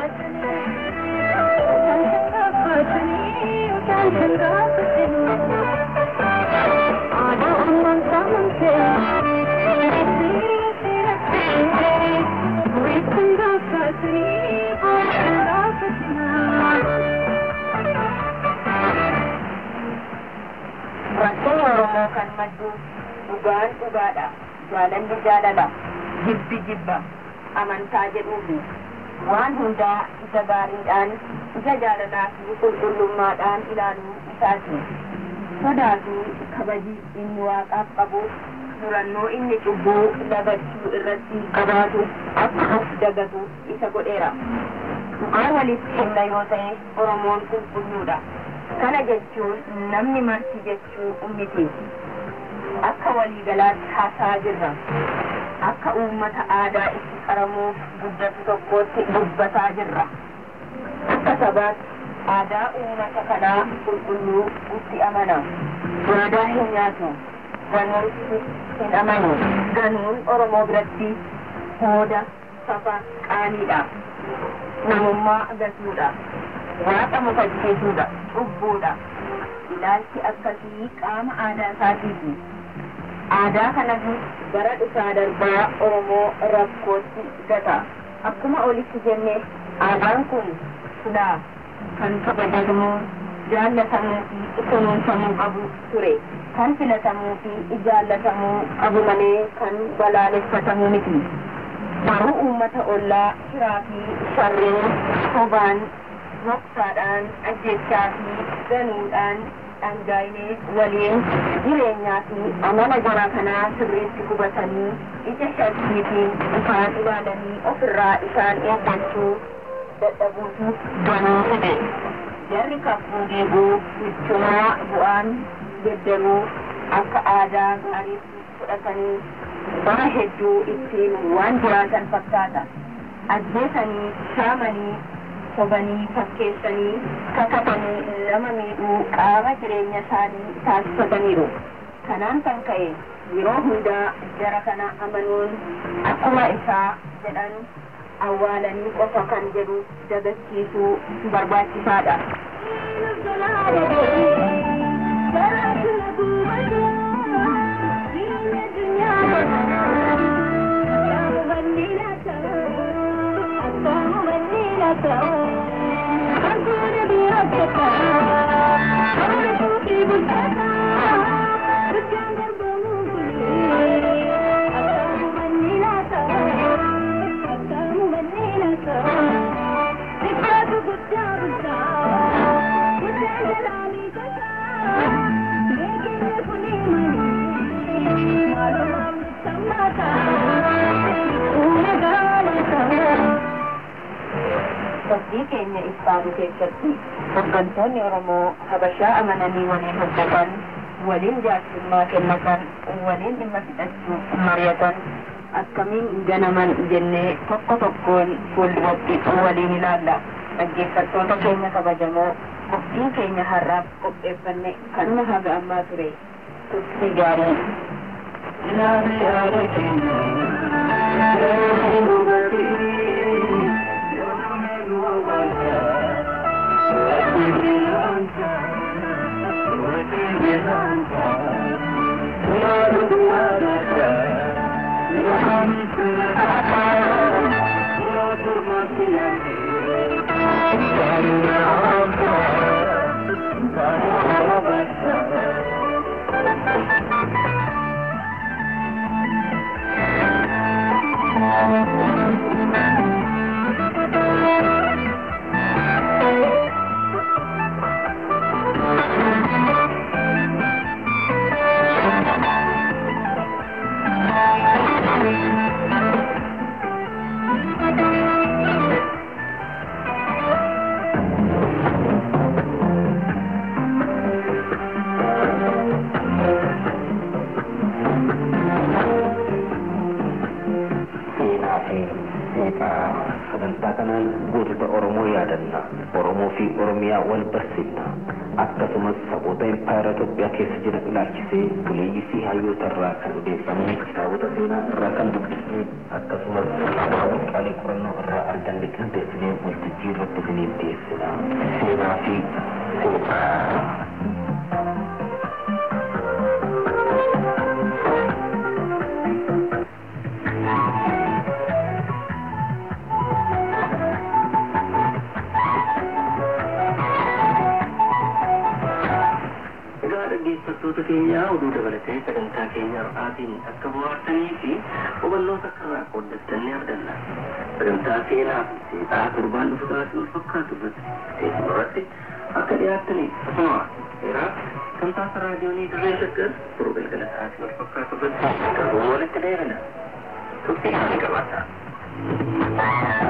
Rakkoon Oromoo kan maddu dhugaan dhugaadha. Jaalalli jaalala. Jibbi jibba. Amantaa jedhuufi. Waan hundaa isa gaariidhaan, isa jaalalaa fi qulqullummaadhaan ilaaluu isaati. Sodaa fi kabaji inni waaqaaf qabu durannoo inni cubbuu lagachuu irratti qabaatu akka of dagatu isa godheera. Dhugaan walitti himna yoo ta'e Oromoon qulqulluudha. Kana jechuun namni marti jechuu miti. Akka waliigalaatti haasaa jirra. Akka uummata aadaa itti qaramuuf guddatu tokkootti dubbataa jirra. Akka sabaatti aadaa uummata kanaa qulqulluu itti amana. Waadaa hin nyaatu. Ganuutti hin amanu. Ganuun Oromoo biratti hooda safa qaaniidha. Namummaa gatuudha. Waaqa mufachiisuudha. Cubbuudha. Ilaalchi akkasii qaama aadaa isaatiiti. Aadaa kanas bara dhufaa darbaa Oromoo rakkootti gata. Akkuma olitti jenne aadaan kun silaa kan kabajamuu jaallatamuu fi kunuunfamuu qabu ture. Kan filatamuu fi jaallatamuu qabu malee kan balaaleffatamuu miti. Garuu uummata ollaa shiraa fi sharreen sobaan moksaadhaan ajjechaa fi ganuudhaan dhangaa'inee waliin jireenyaa fi amala jara kanaa sirriitti hubatanii ija shakkiitiin isaan ilaalanii ofirraa isaan eeggachuu dadhabuutu ganuu fide. Jarri kakuu deeguu michumaa bu'aan geddaruu akka aadaa gaariitti fudhatanii bara hedduu ittiin waan jiraatan fakkaata. Ajjeesanii, saamanii, sobanii fakkeessanii kakatanii nama miidhuu qaama jireenya isaanii taasifataniiru. Kanaan kan ka'e yeroo hundaa jara kana amanuun akkuma isaa jedhan awwaalanii qofa kan jedhu dagachiisuu barbaachisaadha. Hojii keenya ibsaatu keessatti hooggantoonni Oromoo Habashaa amananii waliin hojjetan, waliin jaarsummaa kennatan, waliin dhimma fixachuu mari'atan, akkamiin ganaman jennee tokko tokkoon fuulduratti waliin ilaalla. Dhaggeeffattoota keenya kabajamoo qophiin keenya har'aaf qopheeffanne kanuma haga ammaa ture. Turtii gaarii. Ilaalee yaada keenya yoo hubatii seenaa fi seeqaa sagantaa kanaan gootota Oromoo yaadanna Oromoo fi Oromiyaa wal barsiifna akkasumas saboota impaayera Itoophiyaa keessa jiran ilaalchisee buleeyyii fi hayyoota irraa kan odeeffamne kitaabota seenaa irraa kan dubbisne akkasumas waraqaalee qorannoo irraa arganne qindeessinee waltajjii irratti isiniif dhiyeessina seenaa fi seexaa. Egaa dhaggeeffattoota keenya oduu dabalatee sagantaa keenya har'aatiin akka bohaartanii fi hubannoo akka irraa qooddattan ni arganna. Sagantaa seenaa fi seexaa torbaan dhufu taasii wal fakkaatu irratti teessuma irratti akka dhiyaattaniif asuma seeraa tamsaasa raadiyoonii dirree shaggar turuu galgala taasii wal fakkaatu irratti darbuun walitti deebina. Turtii haala qabaata.